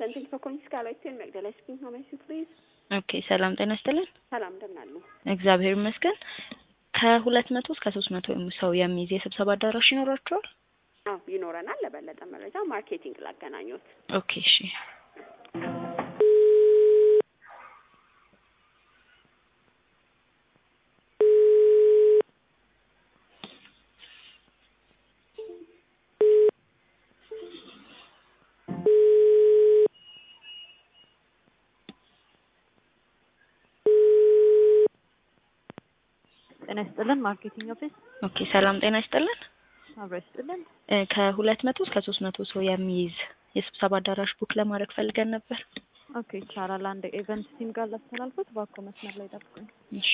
አፍተን ቴንክ ፎር ኮሊንግ ስካይላይት ቴን መግደላ ስፒኪንግ ሀው ሜይ ዩ ፕሊዝ ኦኬ ሰላም ጤና ይስጥልን። ሰላም እንደምን አሉ? እግዚአብሔር ይመስገን። ከሁለት መቶ እስከ ሶስት መቶ ሰው የሚይዝ የስብሰባ አዳራሽ ይኖራቸዋል? አዎ ይኖረናል። ለበለጠ መረጃ ማርኬቲንግ ላገናኙት። ኦኬ እሺ። ጤና ይስጥልን ማርኬቲንግ ኦፊስ ኦኬ ሰላም ጤና ይስጥልን። አብሮ ይስጥልን። እ ከሁለት መቶ እስከ ሶስት መቶ ሰው የሚይዝ የስብሰባ አዳራሽ ቡክ ለማድረግ ፈልገን ነበር። ኦኬ ይቻላል። አንድ ኤቨንት ቲም ጋር ላስተላልፉት። እባክዎ መስመር ላይ ጠብቁኝ። እሺ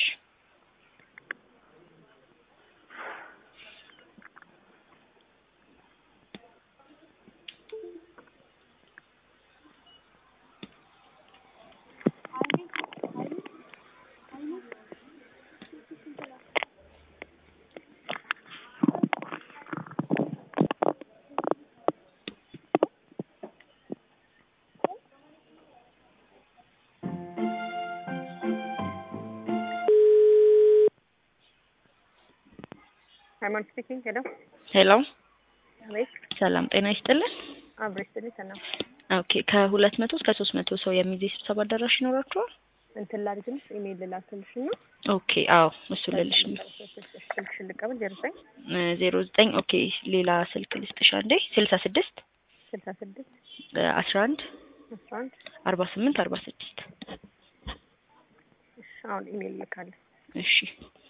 ሃይማኖት ስፒኪንግ ሄሎ ሄሎ አቤት ሰላም ጤና ይስጥልን። አብሮ ይስጥልኝ ሰላም ኦኬ ከሁለት መቶ እስከ ሶስት መቶ ሰው የሚይዝ የስብሰባ አዳራሽ ይኖራቸዋል? እንትን ላድርግልሽ ኢሜይል ልላክልሽ እና ኦኬ አዎ እሱ ልልሽ ነው። ስልክሽን ልቀበል ዜሮ ዘጠኝ ዜሮ ዘጠኝ ኦኬ ሌላ ስልክ ልስጥሽ አንዴ ስልሳ ስድስት ስልሳ ስድስት አስራ አንድ አስራ አንድ አርባ ስምንት አርባ ስድስት እሺ አሁን ኢሜይል ልካለሁ እሺ